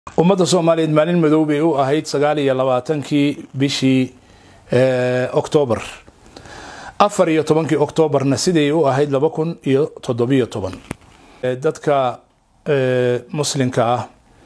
ummadda soomaaliyeed maalin madow bay u ahayd sagaal iyo labaatankii bishii oktoobar afar iyo tobankii oktoobarna siday u ahayd laba kun iyo toddobiyo toban dadka muslimka ah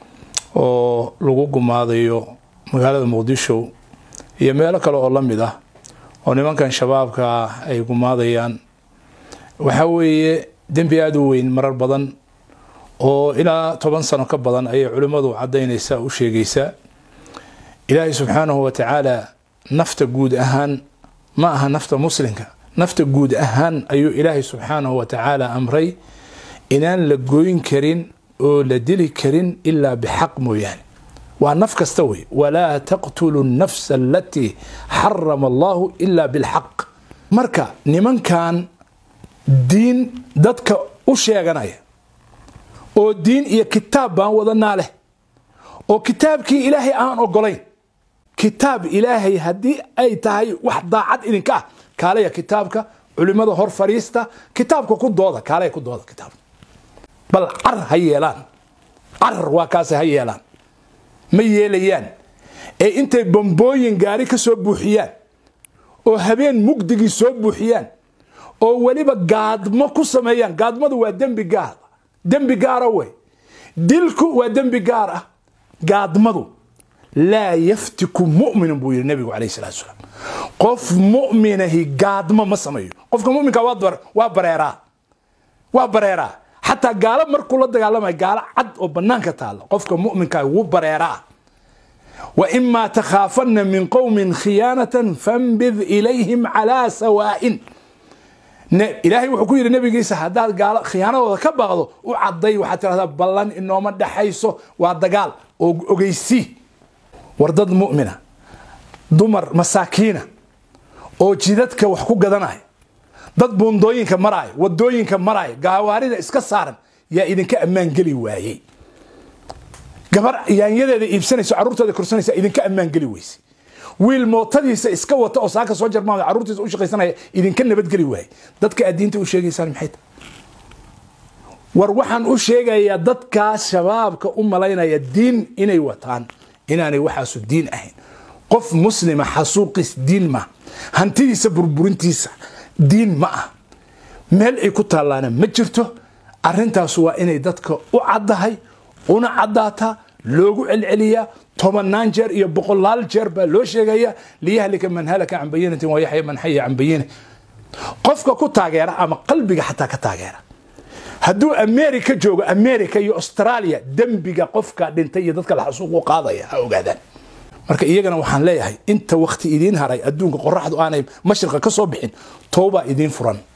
oo lagu gumaadayo magaalada muqdisho iyo meelo kale oo la mid ah oo nimankan shabaabka ay gumaadayaan waxaa weeye dembi aada u weyn marar badan oo ilaa toban sano ka badan ayay culimmadu caddaynaysaa u sheegaysaa ilaahay subxaanahu wa tacaala nafta guud ahaan ma aha nafta muslimka nafta guud ahaan ayuu ilaahay subxaanahu wa tacaala amray inaan la goyn karin oo la dili karin ilaa bixaq mooyaane waa naf kasta wey walaa taqtulu nafsa alatii xarama allahu ilaa bilxaq marka nimankan diin dadka u sheeganaya oo diin iyo kitaab baan wadanaa leh oo kitaabkii ilaahay aan ogolayn kitaab ilaahay haddii ay tahay wax daacad idinka ah kaalaya kitaabka culimada hor fariista kitaabka ku dooda kaalaya ku dooda kitaabka bal car ha yeelaan carar waa kaase ha yeelaan ma yeelayaan ee intay bambooyin gaari ka soo buuxiyaan oo habeen mugdigii soo buuxiyaan oo weliba gaadmo ku sameeyaan gaadmadu waa dembi gaar dembi gaara wey dilku waa dembi gaar ah gaadmadu laa yaftiku mu'minun buu yidhi nabigu calayh salatu salaam qof mu'minahi gaadmo ma sameeyo qofka muminka waa bareeraa waa bareeraa xataa gaalo markuu la dagaalamayo gaalo cad oo banaanka taalla qofka muminkaa wuu bareeraa wa imaa takhaafanna min qowmin khiyaanatan fambid ilayhim calaa sawaa'in ilaahay wuxuu ku yidhi nabigiisa haddaad gaalo khiyaanadooda ka baaqdo u cadday waxaad tidhahdaa ballan inooma dhexayso waa dagaal oo ogeysii war dad mu'mina dumar masaakiina oo jidadka wax ku gadanaya dad buundooyinka maraaya wadooyinka maraaya gaawaarida iska saaran yaa idinka ammaan geli waayey gabar yaanyadeeda iibsanayso carruurtooda korsanaysa idinka ammaan geli weyse wiil mootadiisa iska wata oo saaka soo jarmaada carruurtiisa u shaqaysanaya idinka nabadgeli waaye dadka aad diinta u sheegaysaan maxay tahay war waxaan u sheegayaa dadkaas shabaabka u malaynaya diin inay wataan inaanay waxaasu diin ahayn qof muslima xasuuqiis diin ma hantidiisa burburintiisa diin ma ah meel ay ku taallaana ma jirto arintaas waa inay dadka u caddahay una caddaataa loogu celceliyaa tobanaan jeer iyo boqolaal jeer baa loo sheegaya liyahlika man halaka can bayinatin wayaxya man xaya can bayina qofka ku taageera ama qalbiga xataa ka taageera hadduu america joogo america iyo australia dembiga qofka dhintay iyo dadka la xasuuqu qaadaya ha ogaadaan marka iyagana waxaan leeyahay inta wakti idiin haray adduunka qoraxdu aanay mashriqa ka soo bixin towbaa idiin furan